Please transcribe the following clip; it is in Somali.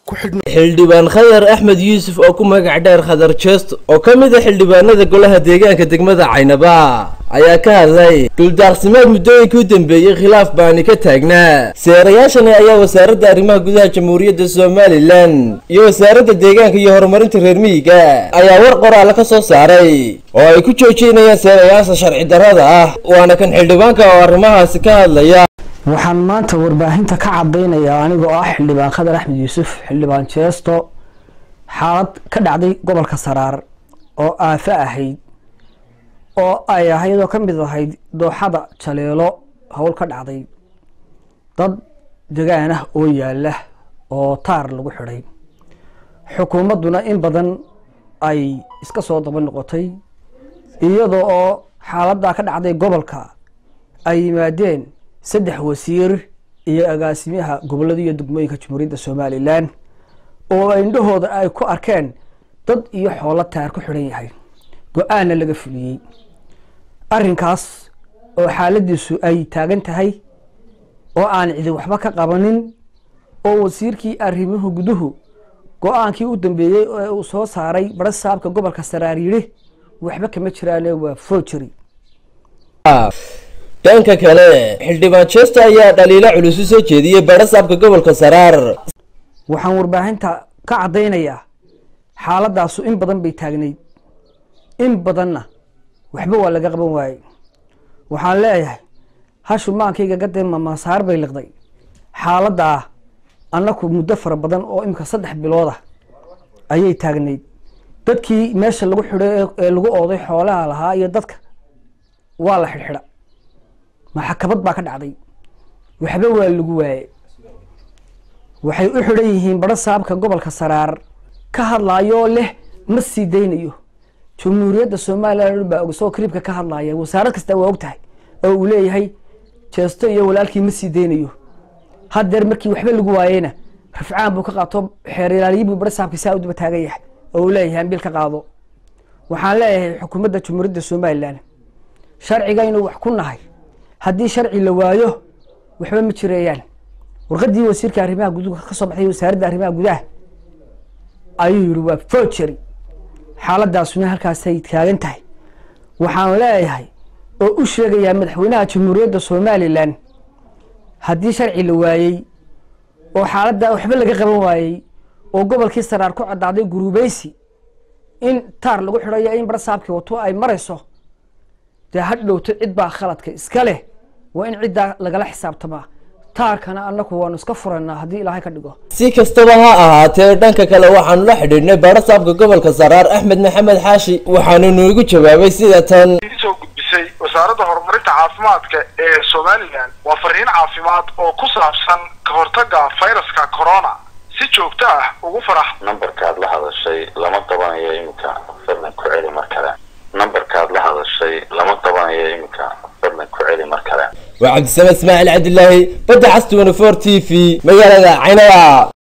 ku xidhna xildhibaan khadar axmed yuusuf oo ku magac dheer khadar jeesto oo ka mid a xildhibaanada golaha deegaanka degmada caynaba ayaa ka hadlay dhuldaaqsimeed muddooyinkii u dambeeyey khilaaf baani ka taagnaa seerayaashani ayaa wasaaradda arrimaha gudaha jamhuuriyadda somalilan iyo wasaaradda deegaanka iyo horumarinta reer miyiga ayaa war qoraale ka soo saaray oo ay ku joojinayaan seerayaasha sharci darrada ah waana kan xildhibaanka oo arrimahaasi ka hadlaya waxaan maanta warbaahinta ka cadaynayaa anigoo ah xildhibaan khadar axmed yuusuf xildhibaan jeesto xaalad ka dhacday gobolka saraar oo aafo ahayd oo ay ahayd oo ka mid ahayd dooxada jaleelo howl ka dhacday dad degaan ah oo yaala oo taar lagu xidhay xukuumadduna in badan ay iska soo daba noqotay iyadoo oo xaaladdaa ka dhacday gobolka ay yimaadeen saddex wasiir iyo agaasimaha gobolada iyo degmooyinka jamhuuriyadda somalilan oo indhahooda ay ku arkeen dad iyo xoolo taar ku xidhan yahay go-aanna laga fuliyey arrinkaas oo xaaladiisu ay taagan tahay oo aan cidi waxba ka qabanin oo wasiirkii arrimuhu guduhu go-aankii u dambeeyey ee uu soo saaray bara saabka gobolka saraar yidhi waxba kama jiraane waa forgery dhanka kale xildhibaan jeesto ayaa dhaliilo culus u soo jeediyey barasaabka gobolka saraar waxaan warbaahinta ka caddaynayaa xaaladaasu in badan bay taagnayd in badanna waxba waa laga qaban waayey waxaan leeyahay hashu maankayga gadee mamasaar bay liqday xaaladdaa annaku muddo fara badan oo imika saddex bilooda ayay taagnayd dadkii meesha lagu xidhay ee lagu ooday xoolaha lahaa iyo dadka waa la xidhxidha maxakabad baa ka dhacday waxba waa lagu waaye waxay u xidhan yihiin baro saabka gobolka saraar ka hadlaayoo leh ma sii daynayo jamhuuriyadda somalilan baa og isagoo kriibka ka hadlaaya wasaarad kasta waa og tahay oo uu leeyahay jeesto iyo walaalkii ma sii daynayo haddeer markii waxba lagu waayeyna rafcaan buu ka qaato xeer ilaaliyi buu baro saabka saa u daba taagan yahay oo uu leeyahay ambil ka qaado waxaan leeyahay xukuumadda jamhuuriyadda somalilan sharcigaynu wax ku nahay haddii sharci la waayo waxba ma jireeyaan warqaddii wasiirka arrimaha guduha ka soo baxday wasaaradda arrimaha gudaha ayuu yihi waa forgery xaaladaasuna halkaasay taagan tahay waxaan leeyahay oo u sheegayaa madaxweynaha jamhuuriyadda somalilan haddii sharci la waayey oo xaaladda waxba laga qaban waayey oo gobolkii saraar ku cadaaday guruubeysi in taar lagu xidhayo in barasaabkii wato ay marayso dee ha dhowto cid baa khaladka iska leh waa in ciddaa lagala xisaabtamaa taarkana annaku waanu iska furanaa haddii ilaahay ka dhigo si kastaba ha ahaatee dhanka kale waxaanu la xidhiidhnay barasaabka gobolka saraar axmed maxamed xaashi waxaanu noogu jawaabay sida tan soo gudbisay wasaaradda horumarinta caafimaadka ee somalilan waa fariin caafimaad oo ku saabsan ka hortagga fayraska corona si joogto ah ugu farax nambarkaad la hadashay lama dabanayo iminka fadlan ku celi mar kale nambarkaad la hadashay lama dabanayo iminka fadlan ku celi mar kale waa cabdisame ismaaciil cabdilaahi badda cas twenty four t v magaalada caynaba